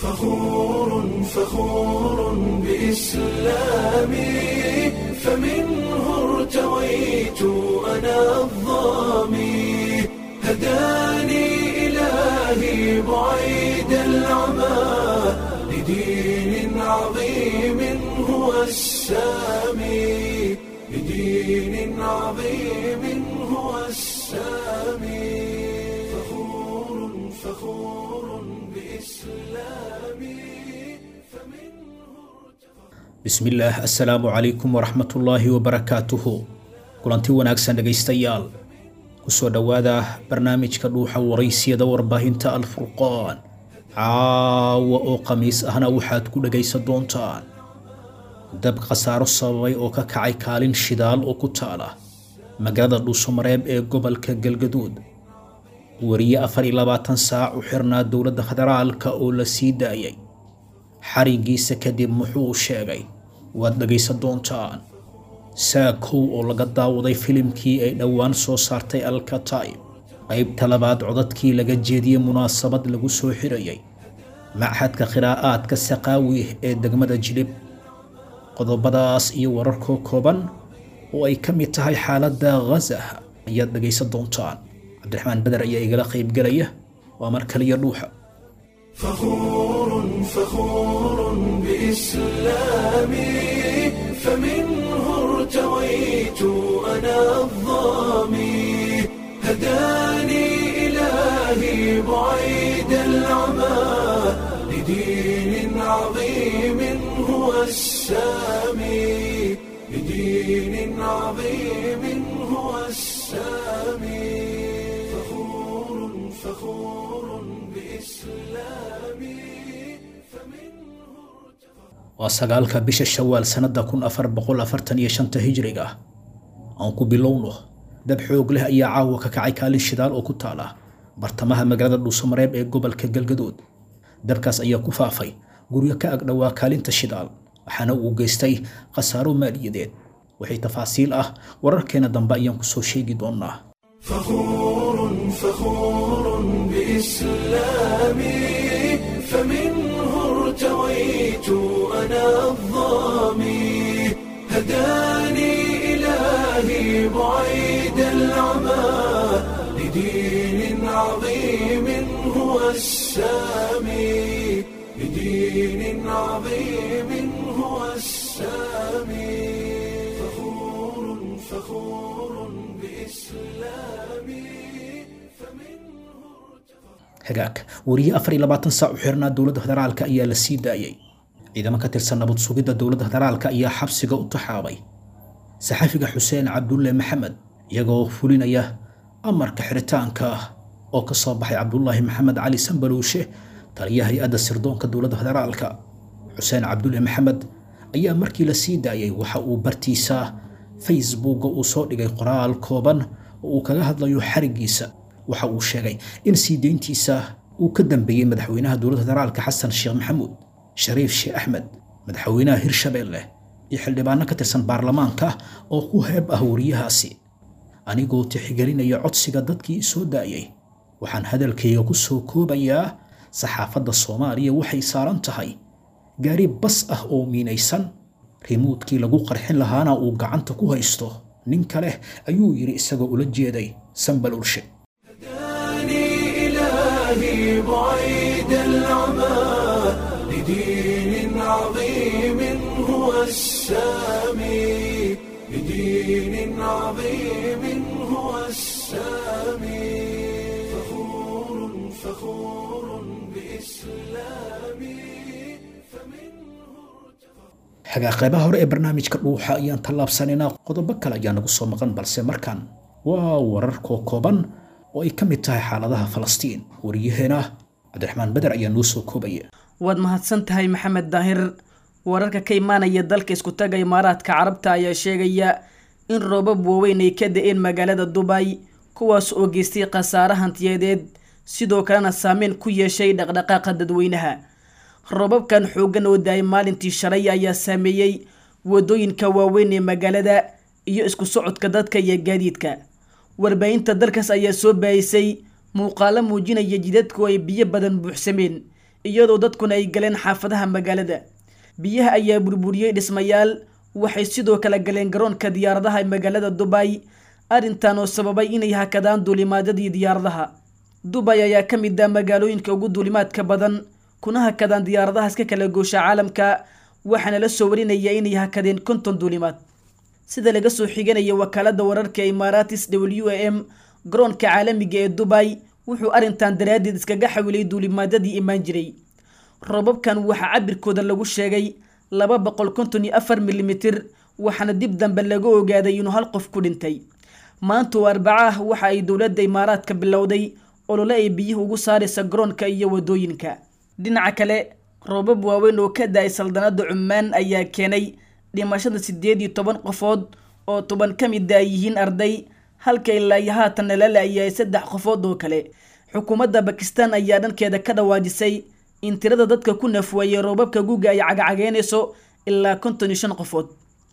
فخور فخور بإسلامي فمنه ارتويت أنا الظامي هداني إلهي بعيد العمى لدين عظيم هو السامي لدين عظيم هو السامي فخور فخور بإسلامي bismillaah assalaamu calaykum waraxmatullaahi wabarakaatuhu kulanti wanaagsan dhegaystayaal kusoo dhowaada barnaamijka dhuuxa waraysiyada warbaahinta alfurqaan caawa oo khamiis ahna waxaad ku dhegaysan doontaan dab khasaaro sababay oo ka kacay kaalin shidaal oo ku taala magaalada dhuusamareeb ee gobolka galgaduud wariye afar iyo labaatan saac u xirnaa dowladda federaalka oo la sii daayay xarigiisa kadib muxuu sheegay waad dhegaysan doontaan saakow oo laga daawaday filimkii ay dhowaan soo saartay alkataib qaybta labaad codadkii laga jeediyey munaasabad lagu soo xirayay machadka khiraa'aadka saqaawi ee degmada jilib qodobadaas iyo wararkoo kooban oo ay ka mid tahay xaaladda ghaza ayaad dhegaysan doontaan cabdiraxmaan beder ayaa igala qaybgelaya waa mar kaliya dhuuxa فخور فخور بإسلامي فمنه ارتويت أنا الظامي هداني إلهي بعيد العمى لدين عظيم هو السامي لدين عظيم هو السامي فخور فخور بإسلامي waa sagaalka bisha shawaal sannada kun afar boqol afartan iyo shanta hijriga aan ku bilowno dab xoog leh ayaa caawa ka kacay kaalin shidaal oo ku taala bartamaha magaalada dhuusamareeb ee gobolka galgaduud dabkaas ayaa ku faafay guryo ka agdhowaa kaalinta shidaal waxaana uu geystay khasaaro maaliyadeed wixii tafaasiil ah wararkeena dambe ayaan kusoo sheegi doonaa فخور فخور بإسلامي فمنه ارتويت أنا الظامي هداني إلهي بعيد العمى لدين عظيم هو السامي لدين عظيم هو السامي فخور فخور بإسلامي hagaag wariye afar iyo labaatan saac u xirnaa dowladda federaalka ayaa la sii daayay ciidamo ka tirsan nabad sugidda dowladda federaalka ayaa xabsiga u taxaabay saxafiga xuseen cabdulle maxamed iyagoo fulinaya amarka xiritaanka oo ka soo baxay cabdulaahi maxamed cali sambaluushe taliya hay-adda sirdoonka dowladda federaalka xuseen cabdulle maxamed ayaa markii la sii daayay waxa uu bartiisa facebooka uu soo dhigay qoraal kooban oo uu kaga hadlayo xarigiisa waxa uu sheegay in sii deyntiisa uu ka dambeeyey madaxweynaha dowladda federaalka xasan sheekh maxamuud shariif sheekh axmed madaxweynaha hirshabeelle iyo xildhibaano ka tirsan baarlamaanka oo ku heeb ah wariyahaasi anigoo tixgelinaya codsiga dadkii soo daayay waxaan hadalkayga ku soo koobayaa saxaafadda soomaaliya waxay saaran tahay gaari bas ah oo miinaysan rimuudkii lagu qarxin lahaana uu gacanta ku haysto nin kale ayuu yidhi isagoo ula jeeday sambalurshe هداني إلهي بعيد العمى لدين عظيم هو السامي لدين عظيم هو السامي فخور فخور بإسلامي xagaa qaybaha hore ee barnaamijka dhuuxa ayaan tallaabsanaynaa qodobo kale ayaa nagu soo maqan balse markan waa warar koo kooban oo ay ka mid tahay xaaladaha falastiin wariyaheena cabdiraxmaan beder ayaa noo soo koobaya waad mahadsan tahay maxamed daahir wararka ka imaanaya dalka iskutaga imaaraadka carabta ayaa sheegaya in roobab waaweyn ay ka da-een magaalada dubay kuwaas oo geystay khasaare hantiyadeed sidoo kalena saameyn ku yeeshay dhaqdhaqaaqa dadweynaha roobabkan xooggan oo da-ay maalintii shalay ayaa saameeyey wadooyinka waaweyn ee magaalada iyo isku socodka dadka iyo gaadiidka warbaahinta dalkaas ayaa soo baayisay muuqaalo muujinaya jidadku ay biyo badan buuxsameen iyadoo dadkuna ay galeen xaafadaha magaalada biyaha ayaa burburiyey dhismayaal waxay sidoo kale galeen garoonka diyaaradaha ee magaalada dubay arrintan oo sababay inay hakadaan duulimaadadii diyaaradaha dubay ayaa ka mid ah magaalooyinka ugu duulimaadka badan kuna hakadaan diyaaradaha iska kala goosha caalamka waxaana la soo warinaya inay hakadeen konton duulimaad sida laga soo xiganaya wakaalada wararka imaaratis w a m garoonka caalamiga ee dubay wuxuu arrintan daraaddeed iskaga xawilay duulimaadadii imaan jiray robabkan waxaa cabirkooda lagu sheegay laba boqol konton iyo afar milimitir waxaana dib dambe laga ogaaday inuu hal qof ku dhintay maanta oo arbaca ah waxa ay dowladda imaaraadka bilowday olole ay biyuhu ugu saaraysa garoonka iyo wadooyinka dhinaca kale roobab waaweyn oo ka da-ay saldanada cumaan ayaa keenay dhimashada siddeed iyo toban qofood oo toban ka mid a yihiin arday halka ilaa iyo haatanna la la-yahay saddex qofood oo kale xukuumadda bakistan ayaa dhankeeda ka dhawaajisay in tirada dadka ku nafweeyey roobabka guga ay cagacageynayso ilaa konton iyo shan qofood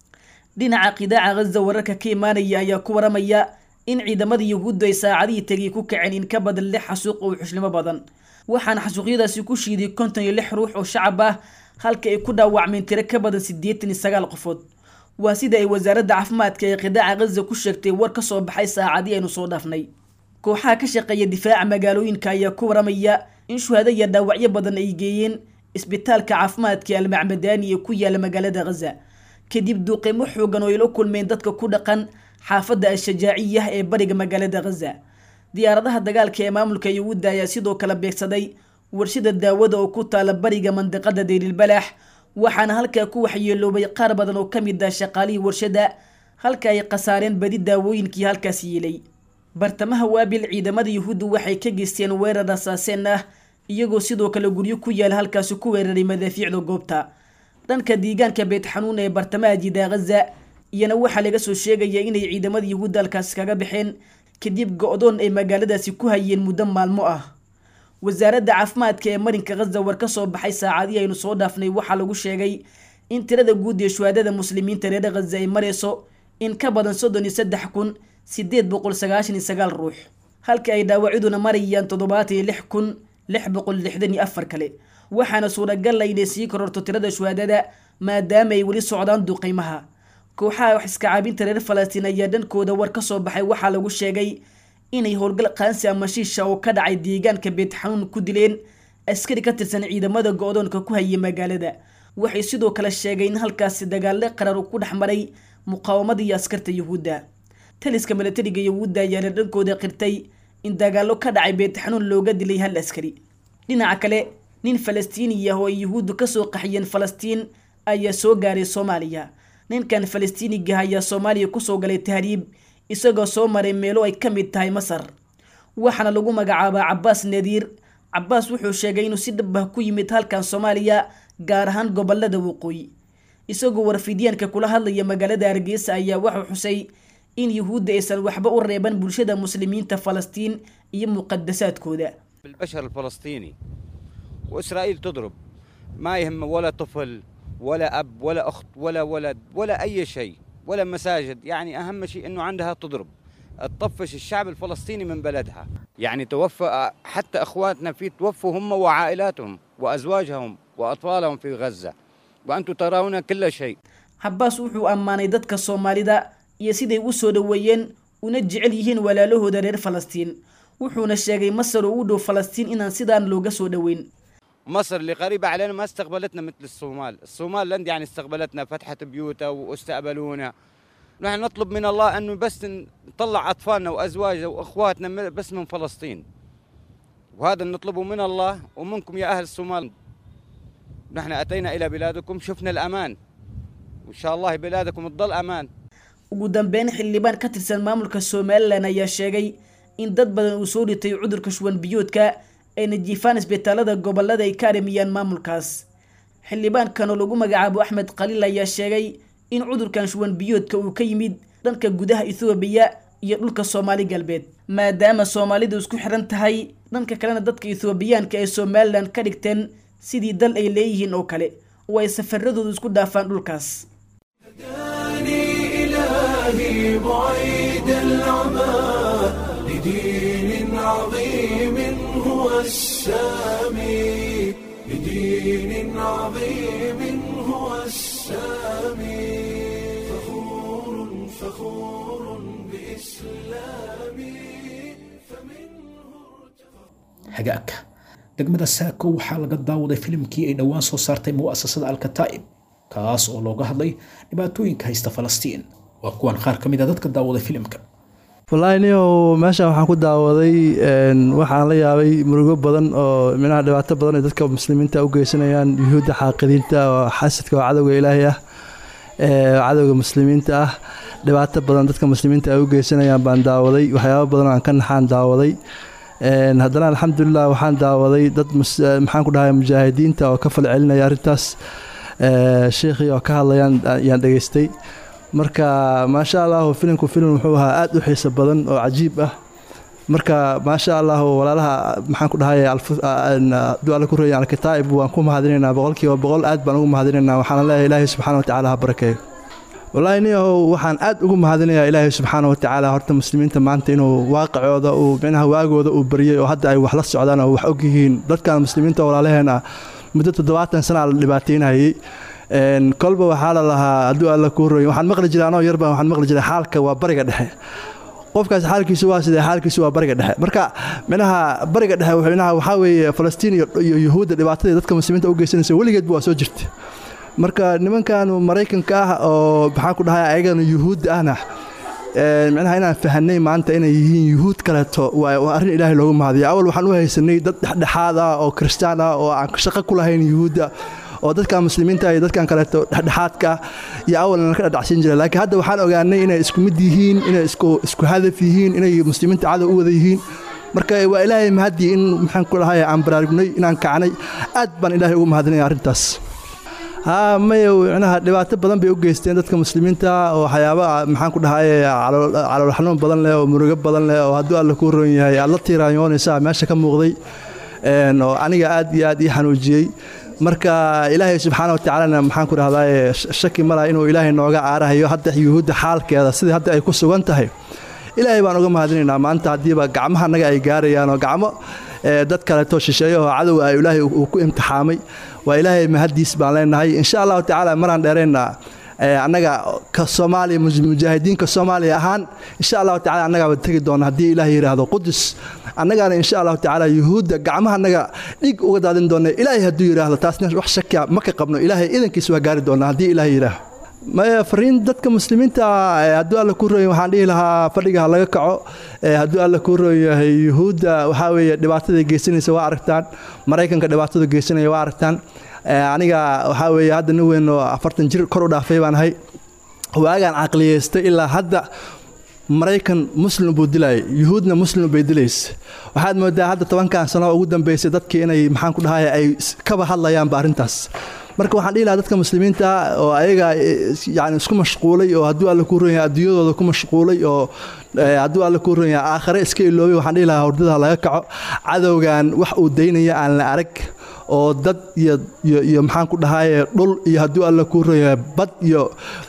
dhinaca qidaaca ghaza wararka ka imaanaya ayaa ku waramaya in ciidamada yuhuuddu ay saacadihii tegay ku kaceen in ka badan lix xasuuq oo xuslimo badan waxaana xasuuqyadaasi ku shiiday konton iyo lix ruux oo shacab ah halka ay ku dhaawacmeen tiro ka badan siddeetan iyo sagaal qofood waa sida ay wasaaradda caafimaadka ee qidaaca ghaza ku sheegtay war ka soo baxay saacadii aynu soo dhaafnay kooxaha ka shaqeeya difaaca magaalooyinka ayaa ku waramaya in shuhado iyo dhaawacyo badan ay geeyeen isbitaalka caafimaadka almacmadaani ee ku yaala magaalada ghaza kadib duuqeymo xoogan oo ay la kulmeen dadka ku dhaqan xaafadda al-shajaaciyah ee bariga magaalada ghaza diyaaradaha dagaalka ee maamulka yuhuudda ayaa sidoo kale beegsaday warshada daawada oo ku taala bariga mandiqada deyrilbalaax waxaana halkaa ku waxyeeloobay qaar badan oo ka mid ah shaqaalihii warshada halka ay khasaareen badi daawooyinkii halkaas yeelay bartamaha waabil ciidamada yuhuuddu waxay ka geysteen weerar rasaaseen ah iyagoo sidoo kale guryo ku yaala halkaasi ku weeraray madaafiicda goobta dhanka deegaanka beet xanuun ee bartamaha jidaa ghaza iyana waxaa laga soo sheegaya inay ciidamada yuhuudda halkaasi kaga baxeen kadib go-doon ay magaaladaasi ku hayeen muddo maalmo ah wasaaradda caafimaadka ee marinka ghaza war ka soo baxay saacadii aynu soo dhaafnay waxaa lagu sheegay in tirada guud ee shuhaadada muslimiinta reer ghaza ay marayso in ka badan soddon iyo saddex kun sideed boqol sagaashan iyo sagaal ruux halka ay dhaawacyaduna marayaan toddobaatan iyo lix kun lix boqol lixdan iyo afar kale waxaana suuragal ah inay sii kororto tirada shuhaadada maadaama ay weli socdaan duqeymaha kooxaha wax iska caabinta reer falastiin ayaa dhankooda war ka soo baxay waxaa lagu sheegay inay howlgal qaansi ama shiisha oo ka dhacay deegaanka beet xanuun ku dileen askari ka tirsan ciidamada go-doonka ku hayay magaalada waxay sidoo kale sheegay in halkaasi dagaalle qarar uu ku dhex maray muqaawamada iyo askarta yuhuudda taliska milatariga yuhuudda ayaana dhankooda qirtay in dagaallo ka dhacay beet xanuun looga dilay hal askari dhinaca kale nin falastiini ah oo ay yuhuuddu kasoo qaxiyeen falastiin ayaa soo gaaray soomaaliya ninkan falastiiniga ayaa soomaaliya kusoo galay tahriib isagoo soo maray meelo ay ka mid tahay masar waxaana lagu magacaabaa cabaas nadiir cabaas wuxuu sheegay inuu si dhab ah ku yimid halkan soomaaliya gaar ahaan gobolada waqooyi isagoo warfidyaanka kula hadlaya magaalada hargeysa ayaa wuxuu xusay in yuhuudda aysan waxba u reeban bulshada muslimiinta falastiin iyo muqadasaadkooda بالبشر الفلسطيني وإسرائيل تضرب ما يهم ولا طفل ولا أب ولا أخت ولا ولد ولا أي شيء ولا مساجد يعني أهم شيء أنه عندها تضرب تطفش الشعب الفلسطيني من بلدها يعني توفى حتى أخواتنا في توفوا هم وعائلاتهم وأزواجهم وأطفالهم في غزة وأنتم ترون كل شيء cabaas wuxuu ammaanay dadka soomaalida iyo siday u soo dhoweeyeen una jecel yihiin walaalahooda reer falastiin wuxuuna sheegay masar oo u dhow falastiin inaan sidaan looga soo dhoweyn مصر اللي قريبة علينا ما استقبلتنا مثل الصومال الصومال لند يعني استقبلتنا فتحت بيوتها واستقبلونا نحن نطلب من الله أنه بس نطلع أطفالنا وأزواجنا وأخواتنا من- بس من فلسطين وهذا نطلبه من الله ومنكم يا أهل الصومال نحن أتينا إلى بلادكم شفنا الأمان وإن شاء الله بلادكم تضل أمان ugu dambeyn xildhibaan ka tirsan maamulka somalilan ayaa sheegay in dad badan uu soo dhitay cudurka shuwan biyoodka ayna jiifaan isbitaalada gobolada ay ka arimiyaan maamulkaas xildhibaankan oo lagu magacaabo axmed khaliil ayaa sheegay in cudurkan shuwan biyoodka uu ka yimid dhanka gudaha ethoobiya iyo dhulka soomaali galbeed maadaama soomaalidu isku xiran tahay dhanka kalena dadka ethoobiyaanka ee somalilan ka dhigteen sidii dal ay leeyihiin oo kale oo ay safaradoodu isku dhaafaan dhulkaas هداني إلهي بعيد العمى لدين عظيم هو السامي لدين عظيم هو السامي فخور فخور بإسلامي hagaagka degmada saako waxaa laga daawaday filimkii ay dhowaan soo saartay mu'asasada alkataa'ib kaas oo looga hadlay dhibaatooyinka haysta falastiin waa kuwan qaar ka mid a dadka daawaday filimka wallaahi niow meeshaan waxaan ku daawaday waxaan la yaabay murugo badan oo minaha dhibaato badan ay dadka muslimiinta u geysanayaan yuhuudda xaaqidiinta oo xasadka oo cadowga ilaahay ah cadowga muslimiinta ah dhibaato badan dadka muslimiinta ay u geysanayaan baan daawaday waxyaabo badan aan ka naxaan daawaday haddana alxamdulilah waxaan daawaday dad maxaan ku dhahay mujaahidiinta oo ka falcelinaya arrintaas sheekhii oo ka hadlayaan yaan dhegaystay marka maasha allahu filimku filim wuxuu ahaa aada u xiiso badan oo cajiib ah marka maasha allahu walaalaha maxaan ku dhahay duala ku reeyan alkitaa'ib waan ku mahadinaynaa boqolkiiba boqol aad baan ugu mahadinaynaa waxaana leeyahay ilaahay subxaana wa tacaala ha barakeeyo wallaahi niyahow waxaan aad ugu mahadinayaa ilaahay subxaana wa tacaala horta muslimiinta maanta inuu waaqicooda uu micnaha waagooda uu baryay oo hadda ay wax la socdaan oo wax og yihiin dadkan muslimiinta walaalaheena muddo toddobaatan sana la dhibaataynayay kolba waxaa la lahaa hadduu alla kuu roy waxaan maqli jiray anoo yarba waxaan maqli jiray xaalka waa bariga dhexe qofkaas xaalkiisu waa sidee xaalkiisu waa bariga dhexe marka minaha bariga dhexe minaha waxaa weeye falastiin iyo yuhuudda dhibaatadii dadka muslimiinta u geysanaysa weligeedba waa soo jirta marka nimankan maraykanka ah oo maxaan ku dhahay ayagana yuhuudda ahna micnaha inaan fahanay maanta inay yihiin yuhuud kaleeto waa arrin ilaahay loogu mahadiya awal waxaan u haysanay dad dhexdhexaad ah oo kristaan ah oo aan shaqo ku lahayn yuhuudda oo dadkan muslimiinta iyo dadkan kaleeto dhexdhexaadka iyo awalna ka dhadhacsiin jira laakiin hadda waxaan ogaanay inay isku mid yihiin inay isku hadaf yihiin inay muslimiinta cadow u wada yihiin marka waa ilaahay mahadii in maxaan ku dhahay aan baraarugnay inaan kacnay aad baan ilaahay ugu mahadinaya arrintaas haa maya micnaha dhibaato badan bay u geysteen dadka muslimiinta oo waxyaaba maxaan ku dhahay calool xanuun badan leh oo murugo badan leh oo hadduu alla kuu roon yahay aad la tiiraanyoonaysaa meesha ka muuqday oo aniga aad iyo aad ii xanuujiyey marka ilaahay subxaana watacaalana maxaan ku dhahdaa shaki mala inuu ilaahay nooga caarahayo hadda yuhuudda xaalkeeda sidii hadda ay ku sugan tahay ilaahay baan uga mahadinaynaa maanta haddiiba gacmaha annaga ay gaarayaan oo gacmo dad kaleeto shisheeyo oo cadowga ah ilaahay uu ku imtixaamay waa ilaahay mahaddiis baan leenahay insha allahu tacaala maraan dheeraynaa annaga ka soomaaliya mujaahidiinka soomaaliya ahaan insha allahu tacala annagaaba tegi doona haddii ilaah yidhaahdo qudus annagaana insha allahu tacaala yuhuudda gacmaha annaga dhig uga daadin doona ilaahay hadduu yidhaahdo taasna wax shakiya ma ka qabno ilaahay idankiis waa gaari doona haddii ilaah yidhaahdo maya fariin dadka muslimiinta hadduu alla kuu rooya waxaan dhihi lahaa fadhiga ha laga kaco hadduu alla kuu rooyahay yuhuudda waxaa weeye dhibaatada geysanaysa waa aragtaan maraykanka dhibaatada geysanaya waa aragtaan aniga waxaa weeye hadda nin weyn oo afartan jir kor u dhaafay baan ahay waagaan caqliyeystay ilaa hadda maraykan muslim buu dilayay yuhuudna muslim bay dilaysa waxaad moodaa hadda tobankan sano ugu dambeysay dadkii inay maxaan ku dhahay ay kaba hadlayaanba arrintaas marka waxaan dhihi lahaa dadka muslimiinta oo ayaga yani isku mashquulay oo hadduu alla kuu ron yahay adduunyadooda ku mashquulay oo hadduu alla kuu ron yahay aakhare iska iloobay waxaan dhihi lahaa hordada laga kaco cadowgan wax uu daynaya aan la arag oo dad iyo iyo maxaan ku dhahaye dhul iyo hadduu alla kuu ron yahay bad iyo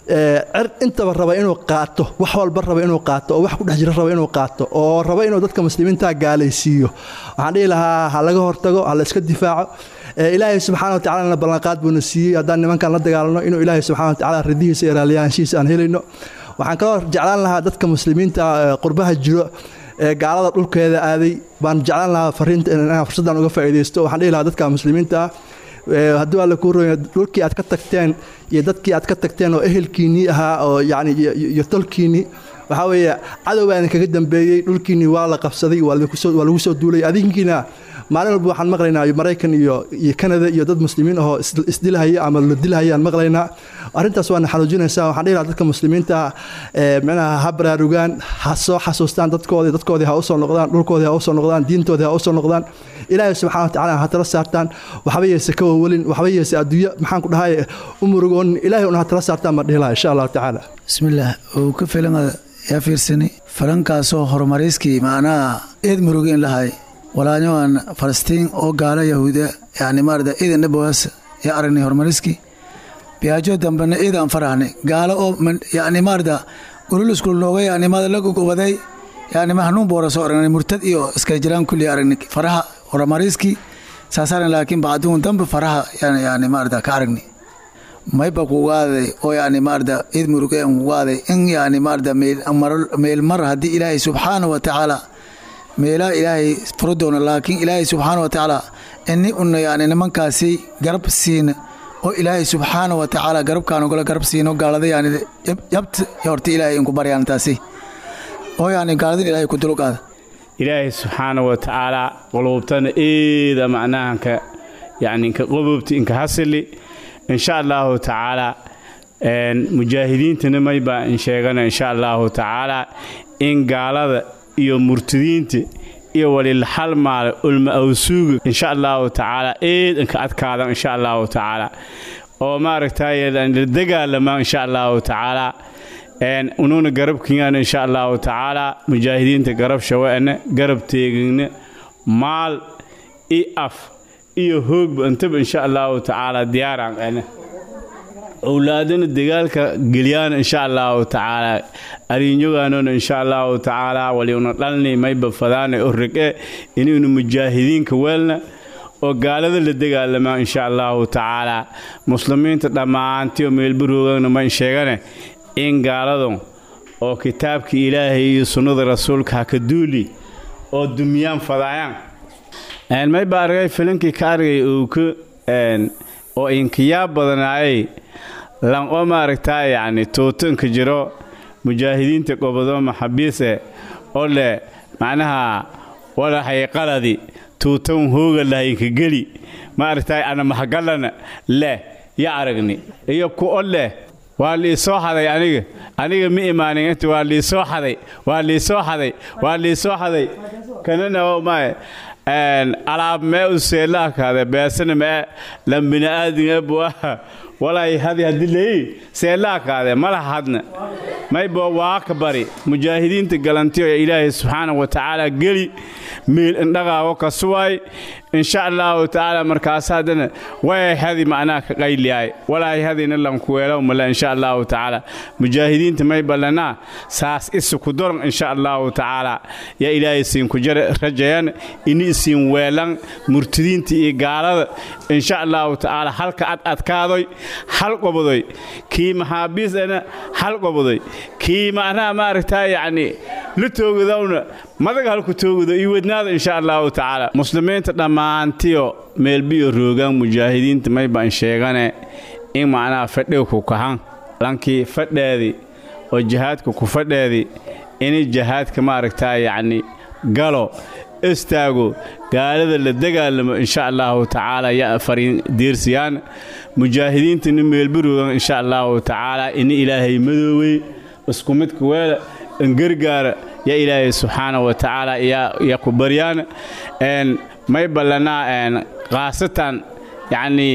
cer intaba raba inuu qaato wax walba raba inuu qaato oo wax ku dhex jira raba inuu qaato oo raba inuu dadka muslimiinta gaalaysiiyo waxaan dhihi lahaa ha laga hortago ha la iska difaaco ilaahay subxana watacalana ballanqaad buuna siiyey haddaan nimankan la dagaalano inuu ilaahay subxana watacala ridihiisa iyo raalliyaanshihiisa aan helayno waxaan kaloo jeclaan lahaa dadka muslimiinta qurbaha jiro ee gaalada dhulkeeda aaday baan jeclaan lahaa fariinta inaan fursaddan uga faa'iidaysto waxaan dhihi lahaa dadka muslimiinta ah hadduu alla kuu roya dhulkii aad ka tagteen iyo dadkii aad ka tagteen oo ehelkiinnii ahaa oo yani iyo tolkiinnii waxaa weeye cadow baa idinkaga dambeeyey dhulkiinnii waa la qabsaday waa lagu soo duulay adinkiina maalin walba waxaan maqlaynaa maraykan iyo iyo kanada iyo dad muslimiin ahoo isdilahaya ama la dilahaya aan maqlaynaa arrintaas waana xanuujinaysaa waxaan dhihi lahaa dadka muslimiinta micnaha ha baraarugaan ha soo xasuustaan dadkoodii dadkoodii ha usoo noqdaan dhulkoodii ha usoo noqdaan diintoodii ha usoo noqdaan ilaahay subxana watacala ha tala saartaan waxba yeese ka wawelin waxba yeese adduunyo maxaan ku dhahay u murugoonin ilaahay una ha tala saartaan baan dhihi lahaa insha allahu tacaala bismillaah uu ka filan yaa fiirsani farankaasoo horumarayskii macnaha eed murugin lahay walaalyahan falastiin oo gaala yahuuda yani maarada iidan dhabowaas yaa aragnay horumariskii biyaajo dambena iidaan farahnay gaalo oo yani maarada ululusku nooga yani maada la gogobaday yani ma hanuun boora soo aragnay murtad iyo iskala jiraan kulli aragnay faraha horumariskii saasaan laakiin bacduun dambe faraha yani yani maarata ka aragni mayba kugaaday oo yani maarata id muruge kugaaday in yani maarata meel mar haddii ilaahay subxaana wa tacaala meelaha ilaahay furo doono laakiin ilaahay subxaana wa tacaala ini una yani nimankaasi garab siina oo ilaahay subxaana wa tacaala garabkaan ogala garab siino gaalada yani yabt horta ilaahay inku baryaan taasi oo yani gaaladin ilaahay ku dulqaada ilaahay subxaana wa tacaala quluubtana eeda macnahanka yani inka qobobti inka hasili insha allahu tacaala mujaahidiintana maybaa in sheegana insha allahu tacaala in gaalada iyo murtadiinta iyo walilhal maale ulma awsuuga insha allahu tacaala eed inka adkaadan insha allahu tacaala oo maaragtay la dagaalamaa insha allahu tacaala unuuna garabkigaan insha allahu tacaala mujaahidiinta garab shawe'na garab teegina maal i af iyo hoogba intaba insha allahu tacaala diyaaraan qana owlaadana dagaalka gelyaana insha allahu tacaala ariinyogaanona insha allahu tacaala waliuna dhalni mayba fadaana o rege inaynu mujaahidiinka weelna oo gaalada la dagaalamaa insha allahu tacaala muslimiinta dhammaantiyo meelbaroogana mayn sheegane in gaaladu oo kitaabka ilaahay iyo sunnada rasuulka ha ka duuli oo dumiyaan fadaayaan mayba argay filinkii ka argay uuka oo inkiyaa badanaayay lan oo maaragtaa yacni tuutanka jiro mujaahidiinta gobodo maxabiise oo leh macnaha walahay qaladi tuutan hooga lahaynka geli maaragtaa ana maxgalana leh ya aragni iyo ku o leh waa liisoo xaday aniga aniga ma imaanin inta waa liisoo xaday waa liisoo xaday waa liisoo xaday kanana maaye alaab mee u seelaakaade beesana mee lan bini'aadin ebuaha walay hadi hadii leeyi seelaakaade malaha hadna maybo waaka bari mujaahidiinta galantiyo ee ilaahay subxaana wa tacaala geli miil indhaqaawo ka suwaay insha allahu tacaala markaas haddana way hadi macnaha ka qayliyaay walay hadina lankuweelow male insha allahu tacaala mujaahidiinta may ballanaa saas isu ku doran insha allahu tacaala yaa ilaahay siinku rajayan ini isiin weelan murtidiinta iyo gaalada insha allahu tacaala halka ad adkaadoy hal qobodoy kii maxaabiisana hal qobodoy kii macnaha maaragtaa yacni la toogadowna madaga halku toogado iyo wadnaada insha allahu tacaala muslimiinta dhammaantiyo meelbiyo roogaan mujaahidiinta may baan sheegane in macnaha fadhiga ku kahan lankii fadheedii oo jihaadka ku fadheedii inay jihaadka maaragtaa yacni galo istaago gaalada la dagaalamo insha allahu tacaala ya fariin diirsiyaan mujaahidiintana meelbaroogan insha allahu tacaala ini ilaahay madoowey isku midka weela ingargaara ya ilaahay subxaana wa tacaala ya ku baryaan may ballanaa khaasatan yacnii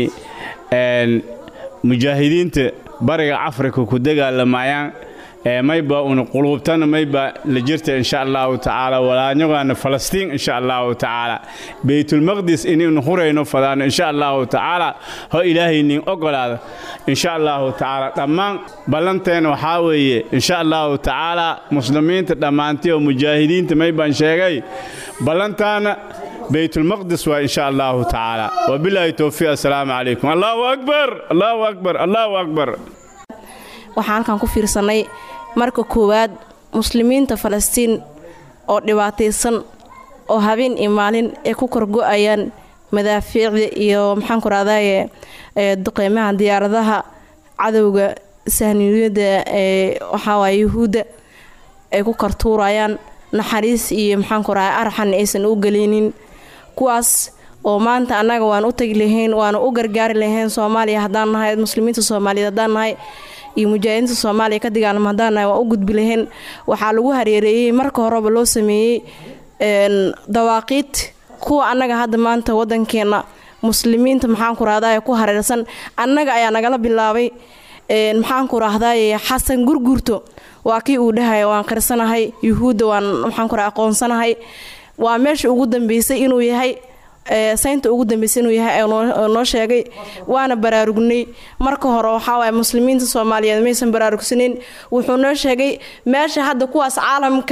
mujaahidiinta bariga afrika ku dagaalamayaan mayba una quluubtana mayba la jirta insha allahu tacaala walaanyagaana falastiin insha allahu tacaala beytulmaqdis inaynu hurayno fadaano insha allahu tacaala ho ilaahay nin ogolaada insha allahu tacaala dhammaan ballanteena waxaa weeye insha allahu tacaala muslimiinta dhammaantii oo mujaahidiinta maybaan sheegay ballantaana beytulmaqdis waa insha allahu tacaala wabilaahi towfiiq assalaamu calaykum allahu akbar allahu akbar allahu akbar waxaan halkan ku fiirsanay marka koowaad muslimiinta falastiin oo dhibaataysan oo habeen iyo maalin ay ku korgo-ayaan madaafiicda iyo maxaanku rahdaye duqeymaha diyaaradaha cadowga sahniyada ee waxaawaay yuhuudda ay ku kartuurayaan naxariis iyo maxaanku rahay arxan aysan u gelinin kuwaas oo maanta annaga waan u tagi lahayn waana u gargaari lahayn soomaaliya haddaan nahay muslimiinta soomaaliyeed haddaan nahay iyo mujaahidiinta soomaaliya ka dagaalama haddaan nahay waan u gudbi lahayn waxaa lagu hareereeyey marka horeba loo sameeyey dawaaqiid kuwa annaga hadda maanta wadankeena muslimiinta maxaanku rahdaye ku hareersan annaga ayaa nagala bilaabay maxaanku rahdaye xasan gurgurto waa kii uu dhahaya waan qirsanahay yuhuudda waan maxaanku ra aqoonsanahay waa meesha ugu dambeysay inuu yahay saynta ugu dambeysay inuu yahay noo sheegay waana baraarugnay marka hore waxaawaay muslimiinta soomaaliyeed maysan baraarugsaneyn wuxuu noo sheegay meesha hadda kuwaas caalamka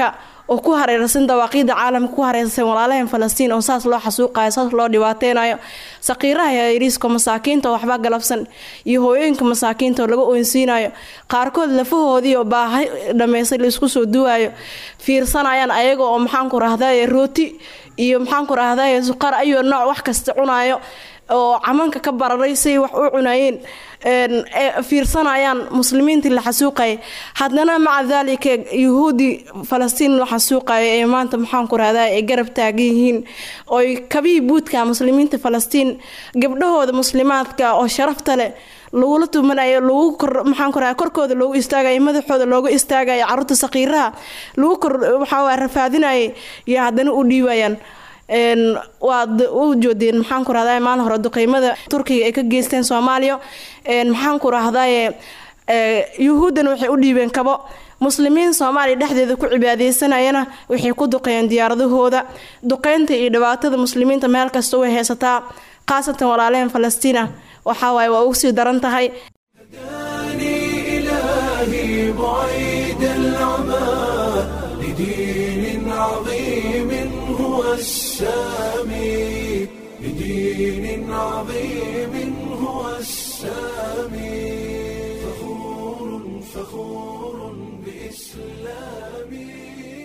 oo ku hareersan dawaaqiida caalamka ku hareersan walaalaheen falastiin oo saas loo xasuuqayo saas loo dhibaateynayo saqiiraha yariiska masaakiinta oo waxba galabsan iyo hooyooyinka masaakiinta oo laga oynsiinayo qaarkood lafahoodii oo baahi dhammaysay laisku soo duwayo fiirsanayaan ayaga oo maxaanku rahdaye rooti iyo maxaanku rahdaye suqar ayuu nooc wax kasta cunayo oo camanka ka bararay say wax u cunayeen fiirsanayaan muslimiintii la xasuuqaya haddana maca daalika yuhuudi falastiin la xasuuqayo ee maanta maxaanku rahdaa ay garab taagan yihiin oy kabihii buudka muslimiinta falastiin gabdhahooda muslimaadka oo sharafta leh lagula tumanayo lagu kor maxaanku rahaa korkooda loogu istaagayo madaxooda loogu istaagayo caruurta saqiiraha lagu kor waxaa rafaadinayay iyo haddana u dhiibayaan waad u joodeen maxaanku rahdaye maalin hore duqeymada turkiga ay ka geysteen soomaaliya maxaanku rahdaye yuhuuddan waxay u dhiibeen kabo muslimiin soomaaliya dhexdeeda ku cibaadeysanayana waxay ku duqeeyeen diyaaradahooda duqeynta iyo dhibaatada muslimiinta meel kasta way haysataa khaasatan walaalehen falastiina waxaa waaye waa ugu sii daran tahay إلهي بعيد العمى لدين عظيم هو السامي لدين عظيم هو السامي فخور فخور بإسلامي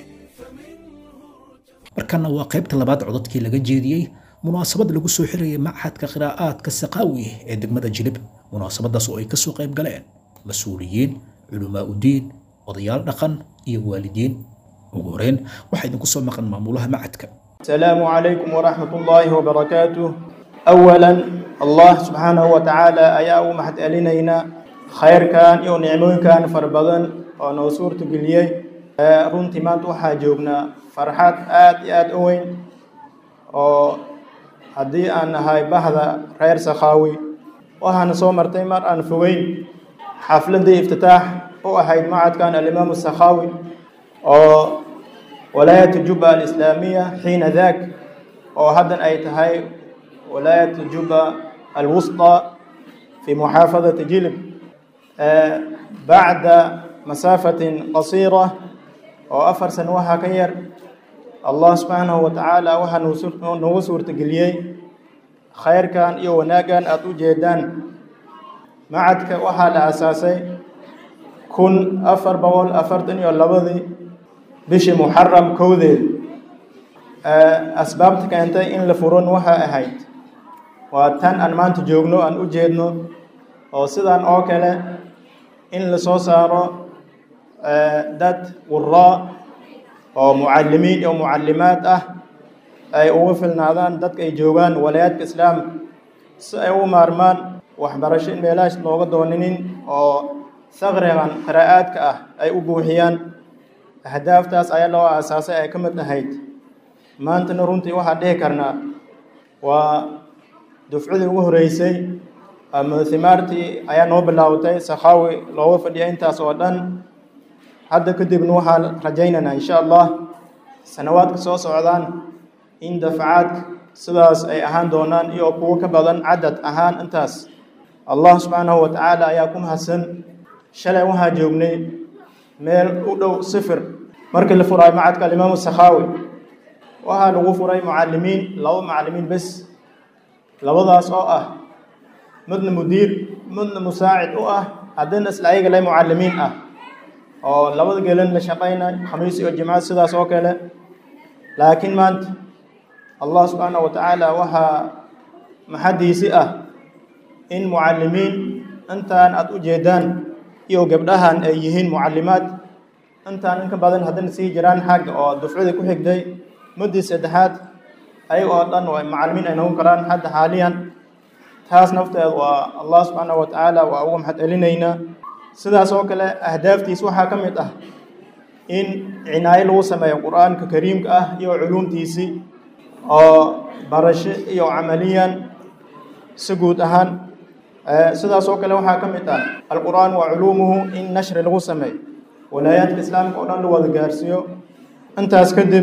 markana waa qaybta labaad codadkii laga jeediyey munaasabad lagu soo xirayay machadka qiraa'aadka saqaawi ee degmada jilib munaasabadaas oo ay kasoo qayb galeen mas-uuliyiin culamaa udiin odayaal dhaqan iyo waalidiin ugu horeyn waxaa idinku soo maqan maamulaha macadka السلام عليكم ورحمة الله وبركاته أولا الله سبحانه وتعالى أيا محد ألينينا خير كان يو نعمون كان فربضن ونوصور تقليي runtii maanta waxaa joognaa farxad aad iyo aad u weyn oo haddii aan nahay bahda reer sakhaawi waxaana soo martay mar aan fogeyn xafladii iftitaax u ahayd macadkan alimaamu sakhaawi oo walaayat juba alislaamiya xiina daak oo haddan ay tahay walaayat juba alwusطى fi muxaafadati jilib bacda masaafatin qasiira oo afar sano waxaa ka yar allah subxaanahu wa tacaala waxaa nagu suurtageliyey khayrkan iyo wanaaggan aada u jeedaan macadka waxaa la asaasay kun afar boqol afartan iyo labadii bishii muxaram kowdeed asbaabta keentay in la furan waxaa ahayd waa tan aan maanta joogno aan u jeedno oo sidan oo kale in la soo saaro dad quraa oo mucalimiin iyo mucalimaad ah ay ugu filnaadaan dadka ay joogaan walaayaadka islaamka si ay u maarmaan waxbarasho in meelahaas looga dooninin oo sakrigan qiraa'aadka ah ay u buuxiyaan ahdaaftaas ayaa loo aasaasay ay ka mid ahayd maantana runtii waxaan dhihi karnaa waa dufcadii ugu horeysay ama himaartii ayaa noo bilaawtay sakhaawi looga fadhiya intaas oo dhan hadda kadibna waxaan rajaynaynaa insha allah sanawaadka soo socdaan in dafcaadka sidaas ay ahaan doonaan iyo kuwo ka badan cadad ahaan intaas allah subxaanahu wa tacaala ayaa ku mahadsan shalay waxaa joognay meel u dhow sifir markii la furaay macadka alimaamu sakhaawi waxaa lagu furay mucalimiin laba mucalimiin bes labadaas oo ah midna mudiir midna musaacid u ah haddana isla ayaga le mucalimiin ah oo labada gelan la shaqaynay khamiis iyo jimcad sidaas oo kale laakiin maanta allah subxaanahu wa tacaala waxaa maxadiisi ah in mucalimiin intaan aada u jeedaan iyo gabdhahan ay yihiin mucalimaad intaan inka badan haddana sii jiraan xagga oo dufcadii ku xigtay muddii saddexaad ayaga oo dhan oo macalimiin ay noqon karaan hadda xaaliyan taas nafteed waa allah subxaanahu wa tacaala waa uga maxad celinaynaa sidaas oo kale ahdaaftiis waxaa ka mid ah in cinaayo lagu sameeyo qur-aanka kariimka ah iyo culuumtiisii oo barasho iyo camaliyan si guud ahaan sidaas oo kale waxaa ka mid ah alqur'aan wa culuumuhu in nashri lagu sameeyo walaayaadka islaamka oo dhan la wada gaarsiiyo intaas kadib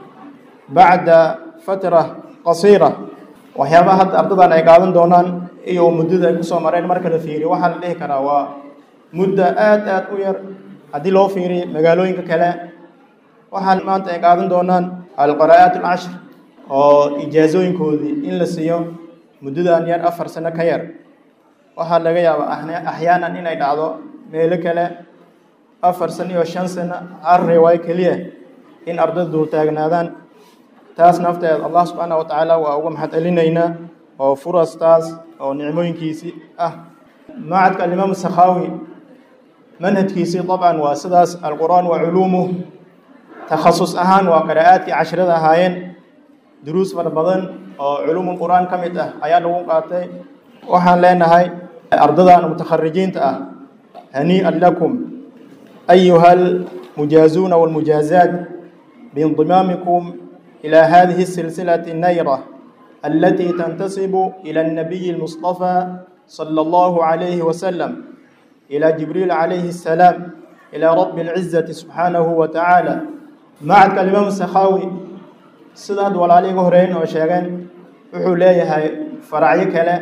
bacda fatra qasiira waxyaabaha hadda ardadan ay qaadan doonaan iyo muddada ay kusoo mareen marka la fiiriyo waxaa la dhihi karaa waa muddo aad aad u yar haddii loo fiiriyo magaalooyinka kale waxaan maanta ay qaadan doonaan alqaraa'aat alcashr oo ijaasooyinkoodii in la siiyo muddadan yar afar sano ka yar waxaa laga yaabaa axyaanan inay dhacdo meelo kale afar sano iyo shan sano hal riwaayo keliya in ardayda duultaagnaadaan taas nafteeda allah subxaana wa tacaala waa uga maxad celinaynaa oo furastaas oo nicmooyinkiisii ah macadka alimaam sakhaawi manhajkiisii dabcan waa sidaas alqur'aan wa culuumuh takhasus ahaan waa qiraa'aadkii cashrada ahaayeen duruus fara badan oo culuumul qur'aan ka mid ah ayaa lagu qaatay waxaan leenahay ardadan mutakharijiinta ah hanii'an lakum ayuha almujaazuuna walmujaazaat biindimaamikum إلى هذه السلسلة النيرة التي تنتسب إلى النبي المصطفى صلى الله عليه وسلم إلى جبريل عليه السلام إلى رب العزة سبحانه وتعالى مع الإمام السخاوي سداد ولا عليه هرين وشيغان wuxuu leeyahay faracyo kale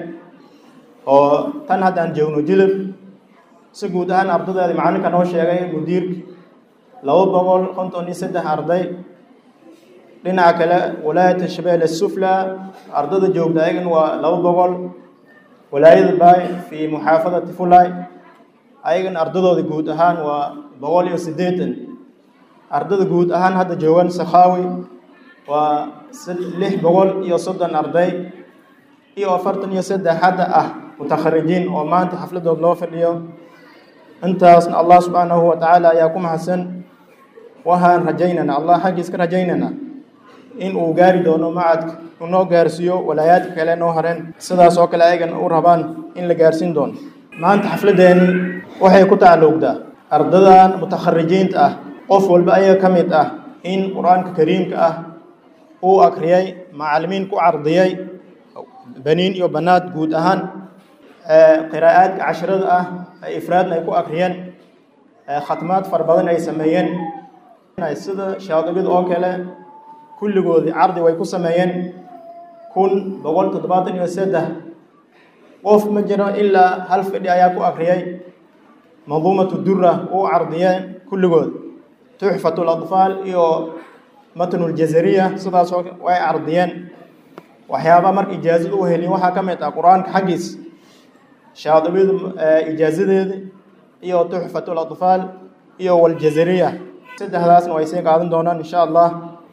oo tan haddaan joogno jilib si guud ahaan ardadeeda macalinka noo sheegay mudiirka laba boqol konton iyo saddex arday dhinaca kale walaayata shabeelle sufla ardada joogta ayagan waa laba boqol walaayada baay fii muxaafadati fulay ayagan ardadooda guud ahaan waa boqol iyo siddeetan ardada guud ahaan hadda joogan sakhaawi waa lix boqol iyo soddon arday iyo afartan iyo saddex hadda ah mutakharijiin oo maanta xafladood loo fadhiyo intaasna allah subxaanahu wa tacaala ayaa ku mahadsan waxaan rajaynaynaa allah xaggiis ka rajaynaynaa in uu gaari doono macadka uu noo gaarsiiyo walaayaadka kale noo hareen sidaas oo kale ayagan u rabaan in la gaarsiin doono maanta xafladeeni waxay ku tacalluqdaa ardadan mutakharijiinta ah qof walba ayaga ka mid ah in qur-aanka kariimka ah uu akriyay macalimiin ku cardiyay baniin iyo banaad guud ahaan qiraa'aadka cashrada ah ay ifraadna ay ku akriyeen khatmaad fara badan ay sameeyeen sida shaadibida oo kale kulligoodii cardi way ku sameeyeen kun boqol toddobaatan iyo saddex qof ma jiro ilaa hal fidhi ayaa ku akriyay manduumatu dura uu cardiyeen kulligood tuxfatu ladfaal iyo matnuljazariya sidaasoo way cardiyeen waxyaabaa marka ijaazada u heliyen waxaa ka mid ah qur-aanka xaggiis shaadibida ijaazadeeda iyo tuxfatu ladfaal iyo waljazariya saddexdaasna way sii qaadan doonaan insha allah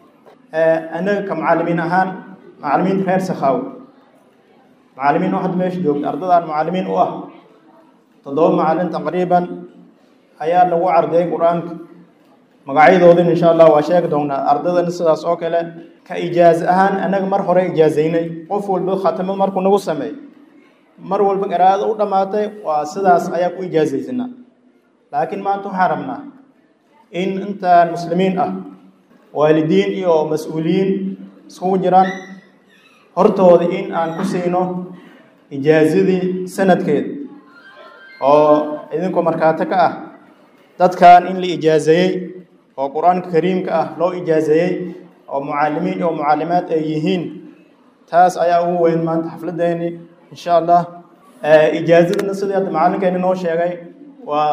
anaga ka macalimiin ahaan macalimiinta reer sakhaawi macalimiin oo hadda meesha joogta ardadaan macalimiin u ah toddoba macalin taqriiban ayaa lagu cardiyay qur-aanka magacyadoodin insha allah waa sheegi doonaa ardadan sidaas oo kale ka ijaaza ahaan anaga mar hore ijaazaynay qof walba khatamo markuu nagu sameey mar walba qiraa'ada u dhammaatay waa sidaas ayaa ku ijaazaysanaa laakiin maanta waxaan rabnaa in intaan muslimiin ah waalidiin iyo mas-uuliyiin iskugu jiraan hortooda in aan ku siino ijaazadii sanadkeeda oo idinkoo markaato ka ah dadkan in la ijaazeeyey oo qur-aanka kariimka ah loo ijaazeeyey oo mucalimiin iyo mucalimaad ay yihiin taas ayaa ugu weyn maanta xafladeeni insha allah ijaazadana sidii hadda macalinkeeni noo sheegay waa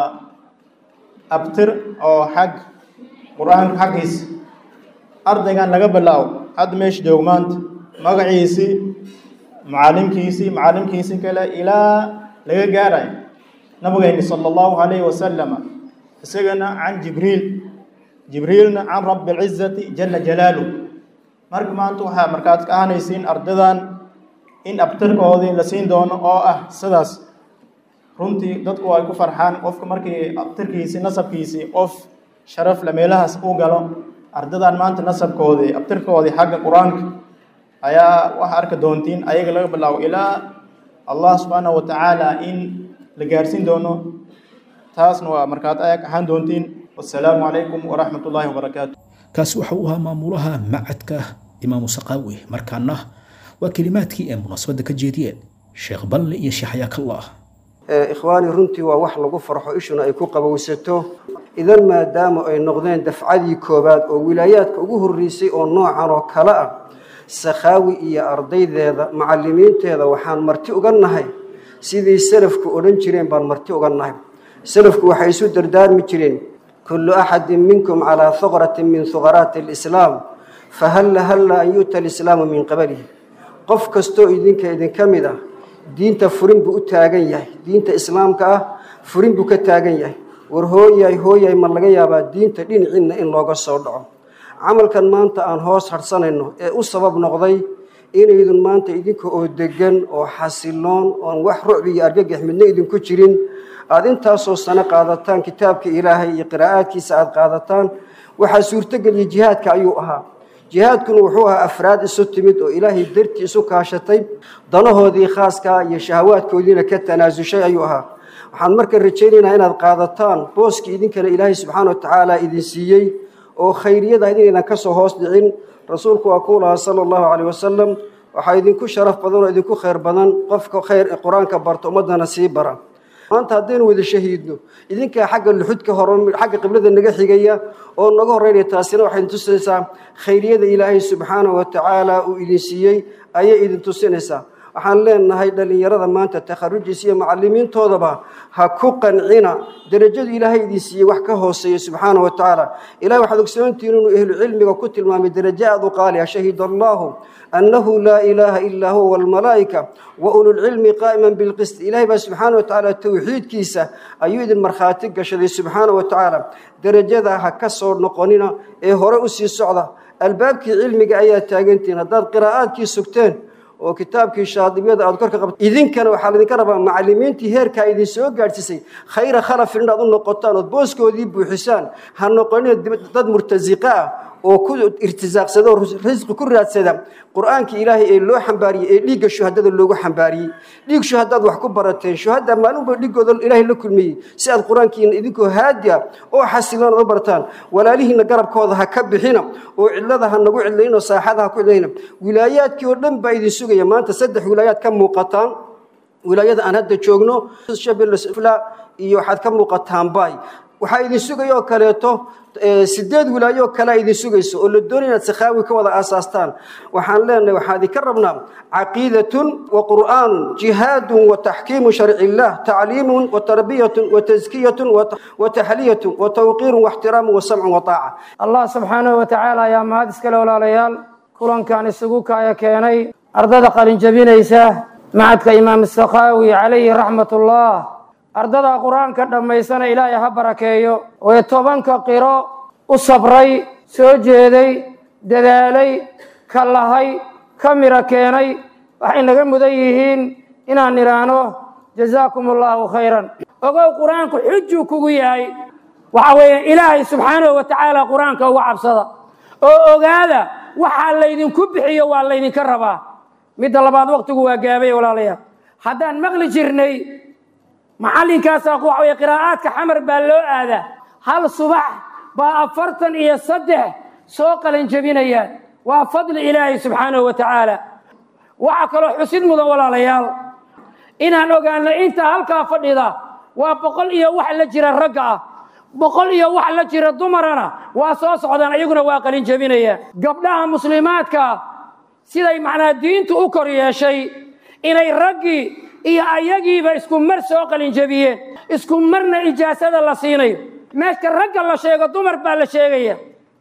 abtir oo xag qur-aanka xaggiisa ardaygan laga bilaabo hadda meesha joog maanta magaciisii macalimkiisii macalimkiisii kale ilaa laga gaarayo nabigeyni sala allahu calayhi wasalama isagana can jibriil jibriilna can rabbi alcizati jala jalaaluh marka maanta waxaa markaad ka ahanaysiin ardadan in abtirkoodii la siin doono oo ah sidaas runtii dadku ay ku farxaan qofka markii abtirkiisii nasabkiisii qof sharaf le meelahaas uu galo ardadan maanta nasabkoodii abtirkoodii xagga qur-aanka ayaa waxa arki doontiin ayaga laga bilaabo ilaa allah subxaanahu watacaala in la gaarsiin doono taasna waa markaad ayag ahaan doontiin wasalaamu calaykum waraxmat ullaahi wabarakaatu kaasi waxa uu ahaa maamulaha macadka imaamu saqaawi markaana waa kelimaadkii ay munaasabadda ka jeediyeen sheekh balle iyo sheekh xayaakallah ikhwaani runtii waa wax lagu farxo ishuna ay ku qabowsato idan maadaama ay noqdeen dafcadii koowaad oo wilaayaadka ugu horreysay oo noocan oo kale ah sakhaawi iyo ardaydeeda macallimiinteeda waxaan marti uga nahay sidii salafku odhan jireen baan marti uga nahay salafku waxay isu dardaarmi jireen kullu axadin minkum calaa huqratin min huqaraati alislaam fahalla halla an yu'ta alislaamu min qablihi qof kastoo idinka idinka mid ah diinta furin buu u taagan yahay diinta islaamka ah furin buu ka taagan yahay war hooyay hooyay ma laga yaabaa diinta dhinaciinna in looga soo dhaco camalkan maanta aan hoos hadhsanayno ee u sabab noqday inaydun maanta idinka oo degan oo xasiloon oon wax rucbi iyo argagax midna idinku jirin aada intaasoo sano qaadataan kitaabka ilaahay iyo qiraa'aadkiisa aada qaadataan waxaa suurtogeliya jihaadka ayuu ahaa jihaadkuna wuxuu ahaa afraad isu timid oo ilaahay dartii isu kaashatay danahoodii khaaskaa iyo shahawaadkoodiina ka tanaasushay ayuu ahaa waxaan marka rajaynaynaa inaad qaadataan booskii idinkana ilaahay subxaana wa tacaala idin siiyey oo khayriyada inaydan ka soo hoos dhicin rasuulku waa kuu lahaa sala allahu caleyh wasalam waxaa idinku sharaf badan oo idinku khayr badan qofka khayr qur-aanka barta ummaddana sii bara maanta haddaynu wada shahiidno idinkaa xagga luxudka hor xagga qiblada naga xigaya oo naga horreynaya taasina waxay idin tusinaysaa khayriyada ilaahay subxaana wa tacaala uu idin siiyey ayay idin tusinaysaa waxaan leenahay dhallinyarada maanta takharujiisa iyo macalimiintoodaba ha ku qancina derajadu ilaahay idin siiyey wax ka hooseeya subxaana wa tacaala ilahay waxaad ogsoontihiin inuu ehlu cilmiga ku tilmaamay derajo aada u qaaliya shahida allahu annahu laa ilaaha ilaa huwa walmalaa'ika wa ululcilmi qaa'iman bilqist ilahay baa subxaana wa tacaala towxiidkiisa ayuu idin markhaati gashaday subxaana wa tacaala derajada ha ka soo noqonina ee hore u sii socda albaabkii cilmiga ayaa taagantihiin haddaad qiraa'aadkii sugteen oo kitaabkii shaadibiyada aad korka qabto idinkana waxaa laydinka rabaa macalimiintii heerkaa idin soo gaadhsiisay khayra khalafin inaad u noqotaan ood booskoodii buuxisaan ha noqonina dad murtasiqa ah oo ku irtisaaqsada oo risqi ku raadsada qur-aankii ilaahay ee loo xambaariyey ee dhiigga shuhadada loogu xambaariyey dhiig shuhadaad wax ku barateen shuhada maalinba dhiigooda ilaahay la kulmiyey si aad qur-aankiina idinkoo haadi ah oo xasiloon aad u barataan walaalihiina garabkooda ha ka bixina oo cidlada ha nagu cidlayno saaxada ha ku cidlayna wilaayaadkii oo dhan baa idin sugaya maanta saddex wilaayaad ka muuqataan wilaayada aan hadda joogno shabeellefla iyo waxaad ka muuqataan bay waxaa idin sugaya oo kaleeto sideed wilaayo oo kalea idin sugayso oo la doonaya inaad sakhaawi ka wada aasaastaan waxaan leenahay waxaan idinka rabnaa caqiidatun wa qur'aanun jihaadun wa taxkiimu sharci illah tacliimun wa tarbiyatun wa taskiyatun wa taxliyatun wa tawqiirun wa ixtiraamun wa samcun wa taaca allah subxaanahu wa tacaala ayaa mahad iskale walaalayaal kulankan isugu kaaya keenay ardada qalinjabinaysa macadka imaam sakhaawi calayhi raxmatullah ardada qur-aanka dhammaysana ilaahay ha barakeeyo ee tobanka qiro u sabray soo jeeday dadaalay ka lahay ka miro keenay waxay naga mudan yihiin inaan idhaahno jazaakum allaahu khayran ogow qur-aanku xujuu kugu yahay waxa weeye ilaahay subxaanahu wa tacaala qur-aanka uga cabsada oo ogaada waxaa laydinku bixiyo waa laydinka rabaa midda labaad waqtigu waa gaabay walaalayaal haddaan maqli jirnay macallinkaasaa waxa weye qiraa'aadka xamar baa loo aadaa hal subax baa afartan iyo saddex soo qalanjabinayaan waa fadli ilaahay subxaanahu wa tacaala waxaa kaloo xusid mudan walaalayaal inaan ogaano inta halkaa fadhida waa boqol iyo wax la jira ragga ah boqol iyo wax la jira dumarana waa soo socdaan iyaguna waa qalinjabinayaan gabdhaha muslimaadka siday macnaa diintu u kor yeeshay inay raggii iyo ayagiiba isku mar soo qalinjabiyeen isku marna ijaasada la siinayo meeshka ragga la sheego dumar baa la sheegaya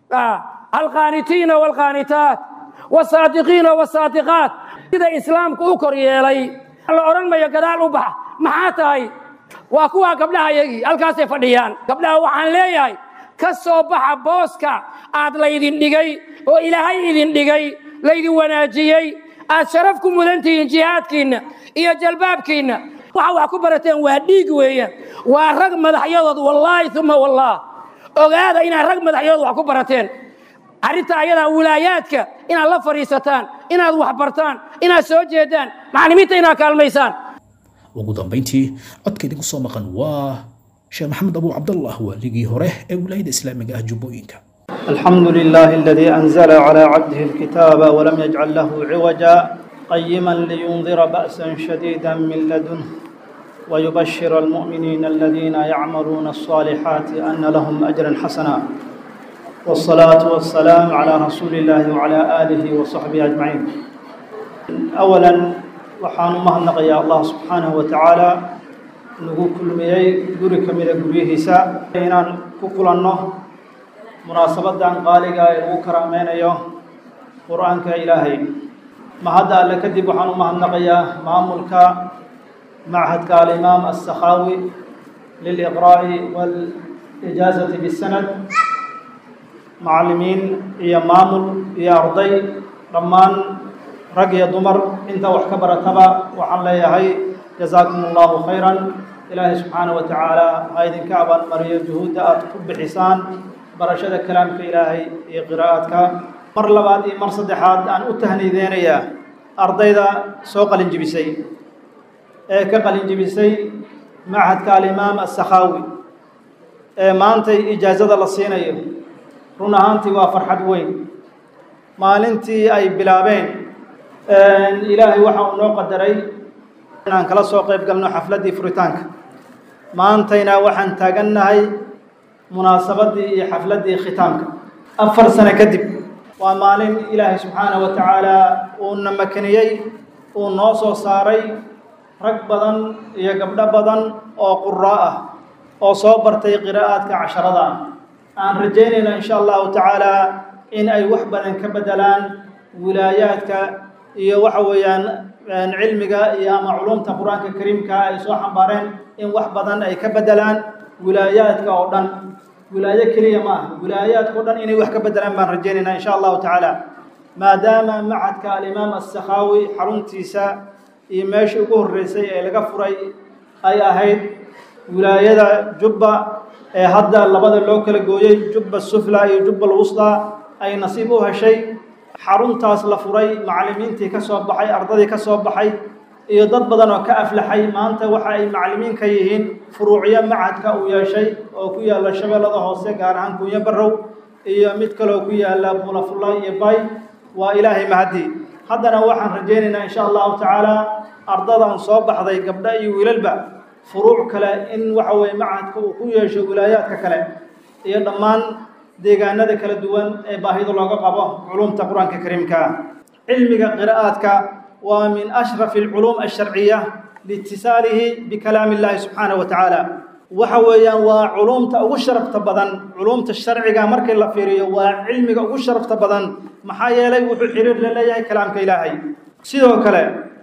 alqaanitiina waalqaanitaat wasaadiqiina wasaadiqaat sida islaamku u kor yeelay la odhan mayo gadaal u baxa maxaa tahay waa kuwaa gabdhaha yagii halkaasay fadhiyaan gabdhaha waxaan leeyahay ka soo baxa booska aad laydin dhigay oo ilaahay idin dhigay laydin wanaajiyey aad sharaf ku mudan tihiin jihaadkiinna iyo jalbaabkiinna waxa wax ku barateen waa dhiig weeyaan waa rag madaxyadood wallaahi uma wallaah ogaada inaad rag madaxyadood wax ku barateen arrinta ayadaa wilaayaadka inaad la fadhiisataan inaad wax bartaan inaad soo jeedaan macallimiinta inaad kaalmaysaan ugu dambayntii codka idinku soo maqan waa sheekh maxamed abu cabdallah waaligii hore ee wilaayada islaamiga ah jubbooyinka الحمد لله الذي أنزل على عبده الكتاب ولم يجعل له عوجا قيما لينذر بأسا شديدا من لدنه ويبشر المؤمنين الذين يعملون الصالحات أن لهم أجرا حسنا والصلاة والسلام على رسول الله وعلى آله وصحبه أجمعين أولا وحان مهنق يا الله سبحانه وتعالى نقول كل ميي قري كميدا قريه سا ku kulanno munaasabadan qaaliga ee lagu karaameynayo qur-aanka ilaahay mahadda alle kadib waxaan u mahadnaqayaa maamulka machadka alimaam assakhaawi liliqraa'i waalijaazati bisanad macallimiin iyo maamul iyo arday dhammaan rag iyo dumar inta wax ka barataba waxaan leeyahay jazaakum allahu khayran ilaahay subxaanaه wa tacaala ha idinka abaalmariyo juhuudda aad ku bixisaan barashada kalaamka ilaahay iyo qiraa'aadka mar labaad iyo mar saddexaad aan u tahnideynayaa ardayda soo qalin jibisay ee ka qalin jibisay machadka alimaam assakhaawi ee maantay ijaazada la siinayo run ahaantii waa farxad weyn maalintii ay bilaabeen ilaahay waxa uu noo qadaray inaan kala soo qayb galno xafladdii furitaanka maantayna waxaan taagannahay munaasabaddii iyo xafladdii khitaamka afar sano kadib waa maalin ilaahay subxaanaه wa tacaala uuna makaniyey uu noo soo saaray rag badan iyo gabdho badan oo quraa ah oo soo bartay qiraa'aadka casharada ah aan rajaynayno in sha allahu tacaala in ay wax badan ka bedelaan wilaayaadka iyo waxa weeyaan cilmiga iyo ama culumta qur-aanka kariimka ay soo xambaareen in wax badan ay ka bedelaan wilaayaadka oo dhan wilaayo keliya ma ah wilaayaadka o dhan inay wax ka bedelaan baan rajaynaynaa in sha allahu tacaala maadaama machadka alimaam assakhaawi xaruntiisa iyo meeshii ugu horreysay ee laga furay ay ahayd wilaayada jubba ee hadda labada loo kala gooyey jubba sufla iyo jubba alwusda ay nasiib u heshay xaruntaas la furay macallimiintii ka soo baxay ardadii ka soo baxay iyo dad badan oo ka aflaxay maanta waxa ay macallimiin ka yihiin furuucyo machadka uu yeeshay oo ku yaalla shabeellada hoose gaar ahaan kunyo barrow iyo mid kaloo ku yaalla bulafulla iyo bay waa ilaahay mahadii haddana waxaan rajaynaynaa insha allahu tacaala ardadan soo baxday gabdho iyo wiilalba furuuc kale in waxa weye machadka uu ku yeesho wilaayaadka kale iyo dhammaan deegaanada kala duwan ee baahida looga qabo culumta qur-aanka kariimka ah cilmiga qiraa'aadka waa min ashrafi alculuum alsharciya liitisaalihi bikalaami illahi subxaanahu wa tacaala waxa weeyaan waa culumta ugu sharafta badan culumta sharciga markii la fiiriyo waa cilmiga ugu sharafta badan maxaa yeelay wuxuu xiriir la leeyahay kalaamka ilaahay sidoo kale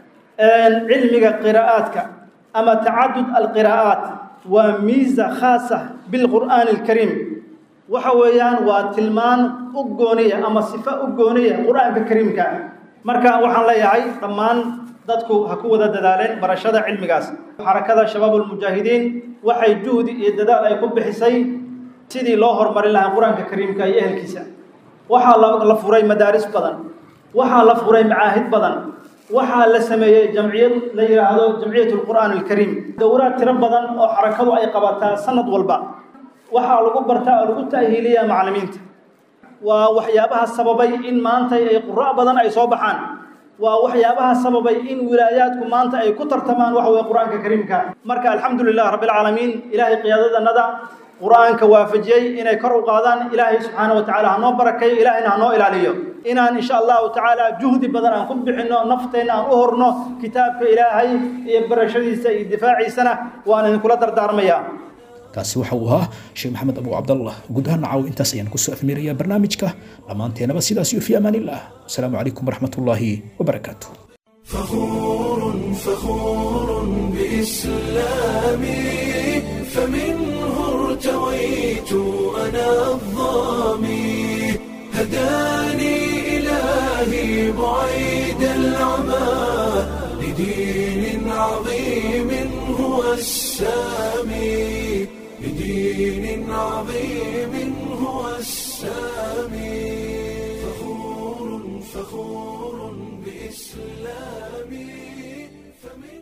cilmiga qiraa'aadka ama tacadud alqiraa'aat waa miisa khaasa bilqur'aani alkariim waxa weeyaan waa tilmaan u gooniya ama sifo u gooniya qur-aanka kariimka marka waxaan leeyahay dhammaan dadku ha ku wada dadaaleen barashada cilmigaas xarakada shabaab ulmujaahidiin waxay juhdi iyo dadaal ay ku bixisay sidii loo horumarin lahaa qur-aanka kariimka iyo ehelkiisa waxaa la furay madaaris badan waxaa la furay macaahid badan waxaa la sameeyey jamciyad la yidhaahdo jamciyat lqur'aan alkariim dowraad tiro badan oo xarakadu ay qabataa sanad walba waxaa lagu bartaa oo lagu ta'hiiliyaa macallimiinta waa waxyaabaha sababay in maanta ay qura' badan ay soo baxaan waa waxyaabaha sababay in wilaayaadku maanta ay ku tartamaan waxa weye qur-aanka kariimka marka alxamdu lilah rabbi alcaalamiin ilaahay qiyaadadanada qur-aanka waafajiyey inay kor u qaadaan ilaahay subxaana wa tacala hanoo barakeeyo ilaahayna hanoo ilaaliyo inaan insha allahu tacaala juhdi badan aan ku bixinno nafteenna aan u horno kitaabka ilaahay iyo barashadiisa iyo difaaciisana waan idinkula dardaarmayaa kaasi waxa uu ahaa sheekh maxamed abu cabdallah guud ahaan caaw intaas ayaan kusoo afmeerayaa barnaamijka dhammaanteenaba sidaas iyo fi amaan illah asalaamu calaykum waraxmat ullaahi wabarakaatu فخور فخور بإسلامي فمنه ارتويت أنا الظامي هداني إلهي بعيد العمى لدين عظيم هو السامي لدين عظيم هو السامي فخور فخور بإسلامي